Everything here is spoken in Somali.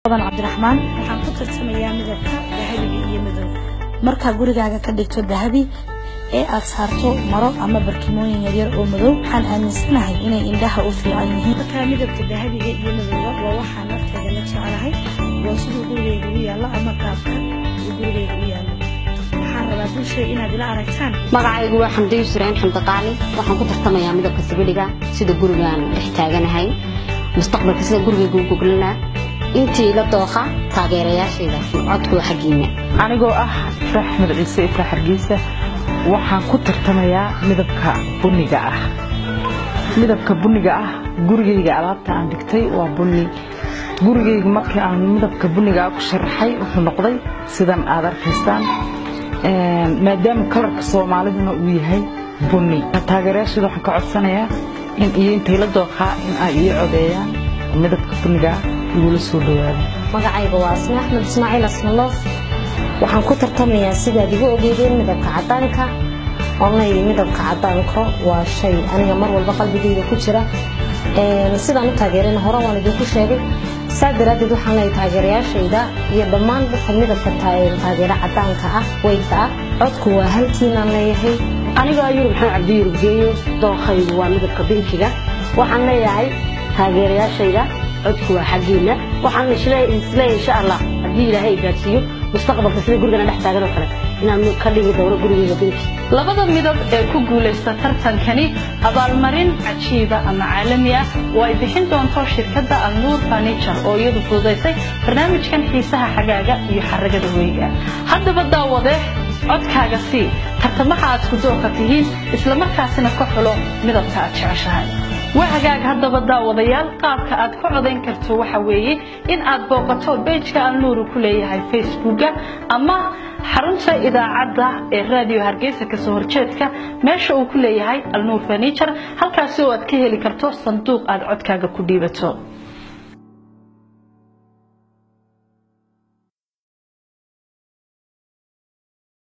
badan cabdiraxmaan waxaan ku tartamayaa midabka dahabiga iyo madow markaa gurigaaga ka dhigto dahabi ee aad saarto maro ama barkimooyin yaryar oo madow waxaan aaminsanahay inay indhaha u fiican yihiin markaa midabka dahabiga iyo madowga waa waxaa nafteeda la jecelahay waa siduu gurigayga u yaallo ama qaabka uu gurigayga u yaallo waxaan rabaa bulshada inaad ila aragtaan magacaygu waa xamdi yusreen xamdi qaali waxaan ku tartamayaa midabka sibidhiga sida gurigaan dhex taaganahay mustaqbalka sida gurigayga u goglanaa intii la dooqa taageerayaashayda codku waa xaggiina anigoo ah ifraax axmed ciise ifraax hargeysa waxaan ku tartamayaa midabka buniga ah midabka buniga ah gurigayga alaabta aan dhigtay waa buni gurigayga markii aan midabka buniga ah ku sharaxay wuxuu noqday sidan aad arkaysaan maadaama kalarka soomaaliduna uu yahay buni taageerayaashayda waxaan ka codsanayaa in iyo intay la dooqaa in ay ii codeeyaan midabka buniga ah igula soo dhawaado magacayga waa asma axmed ismaaciil asmaloof waxaan ku tartamayaa sidaad igu ogeydeen midabka cadaanka onay midabka cadaanka waa shay aniga mar walba qalbigayga ku jira sidaan u taageerana hore waan idinku sheegay saa daraaddeed waxaan leeyahay taageerayaashayda iyo dhammaan dadka midabka taageera cadaanka ah weydka ah codku waa halkiinaan leeyahay anigoo yurub maxamed cabdi yurub geeye dookhaygu waa midabka binkiga waxaan leeyahay taageerayaashayda codku waa xaggiina waxaan isleeyahay insha allah haddii ilaahay gaadhsiiyo mustaqbalka sida gurigana dhex taagan oo kale inaan ka dhigi doono gurigeyga binki labada midab ee ku guulaysta tartankani abaalmarin cajiiba ama caalami ah oo ay bixin doonto shirkadda alnuur furniture oo iyadu fududaysay barnaamijkan xiisaha xagaaga iyo xaragada weyga haddaba daawade codkaaga sii tartamaha aad ku doorka tihiin islamarkaasina ka xulo midabka aad jeceshahay waa hagaag haddaba daawadayaal qaabka aad ka codayn karto waxa weeye in aad booqato bejka alnuuru ku leeyahay facebooka ama xarunta idaacadda ee raadiyo hargeysa kasoo horjeedka meesha uu ku leeyahay alnuur furniture halkaasi oo aad ka heli karto sanduuq aad codkaaga ku dhiibato